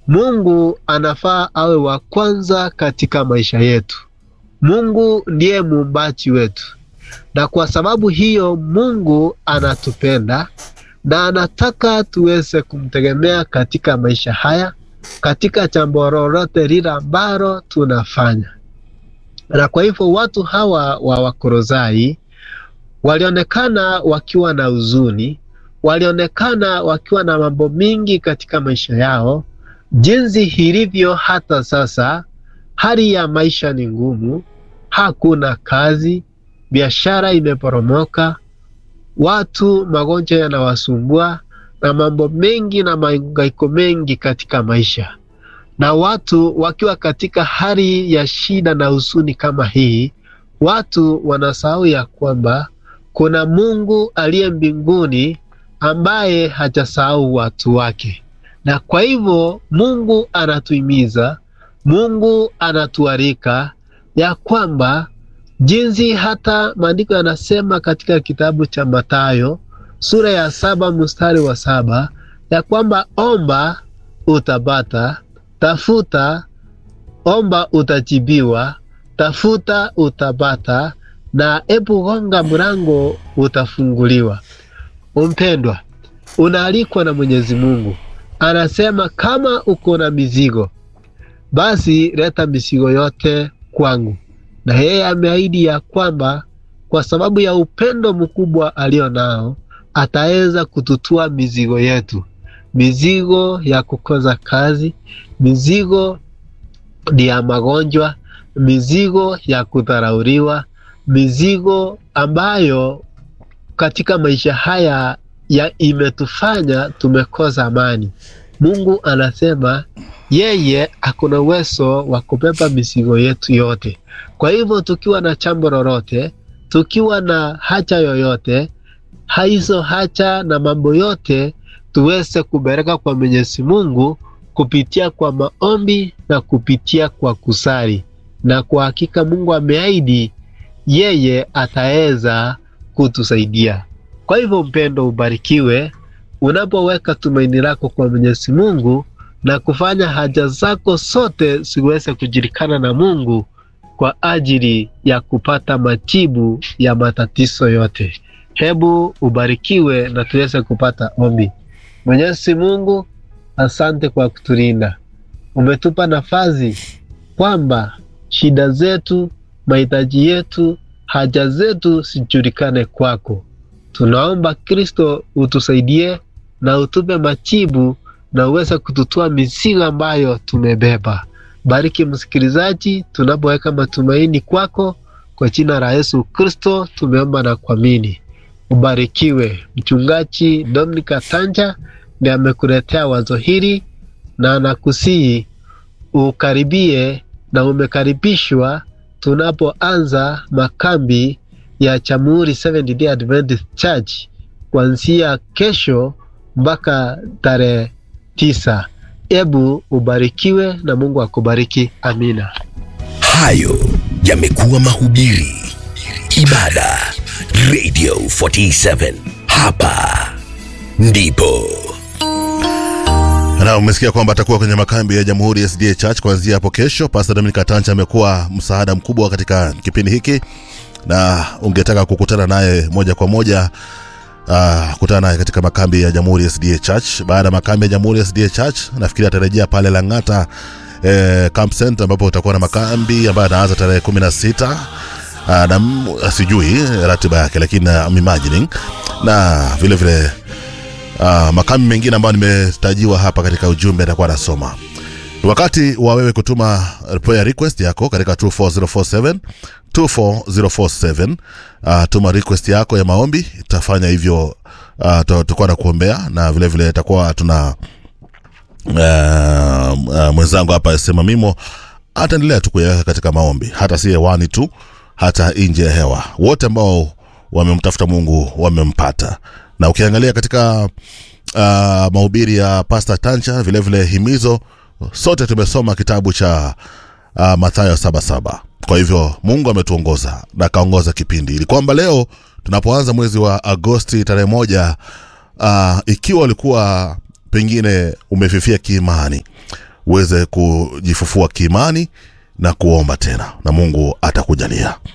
Mungu anafaa awe wa kwanza katika maisha yetu. Mungu ndiye muumbaji wetu, na kwa sababu hiyo Mungu anatupenda na anataka tuweze kumtegemea katika maisha haya, katika jambo lolote lile ambalo tunafanya. Na kwa hivyo watu hawa wa Wakolosai walionekana wakiwa na huzuni, walionekana wakiwa na mambo mingi katika maisha yao, jinsi ilivyo hata sasa. Hali ya maisha ni ngumu, hakuna kazi, biashara imeporomoka, watu magonjwa yanawasumbua na mambo mengi na mahangaiko mengi katika maisha. Na watu wakiwa katika hali ya shida na huzuni kama hii, watu wanasahau ya kwamba kuna Mungu aliye mbinguni ambaye hajasahau watu wake, na kwa hivyo Mungu anatuhimiza, Mungu anatualika ya kwamba jinsi hata maandiko yanasema katika kitabu cha Mathayo sura ya saba mstari wa saba ya kwamba omba utapata, tafuta, omba utajibiwa, tafuta utapata, na ebu gonga mlango utafunguliwa. Umpendwa, unaalikwa na Mwenyezi Mungu, anasema kama uko na mizigo, basi leta mizigo yote kwangu na yeye ameahidi ya kwamba kwa sababu ya upendo mkubwa alio nao ataweza kututua mizigo yetu, mizigo ya kukosa kazi, mizigo ya magonjwa, mizigo ya kudharauliwa, mizigo ambayo katika maisha haya ya imetufanya tumekosa amani. Mungu anasema yeye akuna uwezo wa kubeba mizigo yetu yote. Kwa hivyo tukiwa na jambo lolote, tukiwa na haja yoyote, hizo haja na mambo yote tuweze kupeleka kwa Mwenyezi Mungu kupitia kwa maombi na kupitia kwa kusali, na kwa hakika Mungu ameahidi yeye ataweza kutusaidia. Kwa hivyo, mpendo, ubarikiwe unapoweka tumaini lako kwa Mwenyezi Mungu na kufanya haja zako zote ziweze kujulikana na Mungu kwa ajili ya kupata majibu ya matatizo yote. Hebu ubarikiwe na tuweze kupata ombi. Mwenyezi Mungu, asante kwa kutulinda. Umetupa nafasi kwamba shida zetu, mahitaji yetu, haja zetu zijulikane kwako. Tunaomba Kristo utusaidie na utupe majibu na uweze kututua mizigo ambayo tumebeba. Bariki msikilizaji tunapoweka matumaini kwako, kwa jina la Yesu Kristo tumeomba na kuamini. Ubarikiwe. Mchungaji Dominika Tanja ndiye amekuletea wazo hili na anakusihi ukaribie na umekaribishwa tunapoanza makambi ya Jamhuri Seventh Day Adventist Church kuanzia kesho mpaka tarehe tisa. Ebu ubarikiwe na Mungu akubariki. Amina. Hayo yamekuwa mahubiri, ibada, Radio 47. Hapa ndipo na umesikia kwamba atakuwa kwenye makambi ya Jamhuri SDA Church kuanzia hapo kesho. Pastor Dominic Tancha amekuwa msaada mkubwa katika kipindi hiki, na ungetaka kukutana naye moja kwa moja uh, kutana naye katika makambi ya Jamhuri SDA Church. Baada ya makambi ya Jamhuri SDA Church, nafikiri atarejea pale Lang'ata eh, Camp Center ambapo utakuwa na makambi ambayo anaanza tarehe kumi na sita uh, na m- sijui ratiba yake, lakini uh, I'm imagining na vile vile uh, makambi mengine ambayo nimetajiwa hapa katika ujumbe atakuwa anasoma Ni wakati wa wewe kutuma prayer request yako katika 24047 24047 uh, tuma request yako ya maombi tafanya hivyo uh, tutakuwa na kuombea na vile vile itakuwa tuna uh, uh, mwenzangu hapa sema mimo ataendelea tu kuyaweka katika maombi hata si hewani tu hata nje ya hewa wote ambao wamemtafuta mungu wamempata na ukiangalia katika uh, mahubiri ya pasta tancha vile vile himizo sote tumesoma kitabu cha uh, mathayo saba saba kwa hivyo mungu ametuongoza na akaongoza kipindi ili kwamba leo tunapoanza mwezi wa agosti tarehe moja uh, ikiwa ulikuwa pengine umefifia kiimani uweze kujifufua kiimani na kuomba tena na mungu atakujalia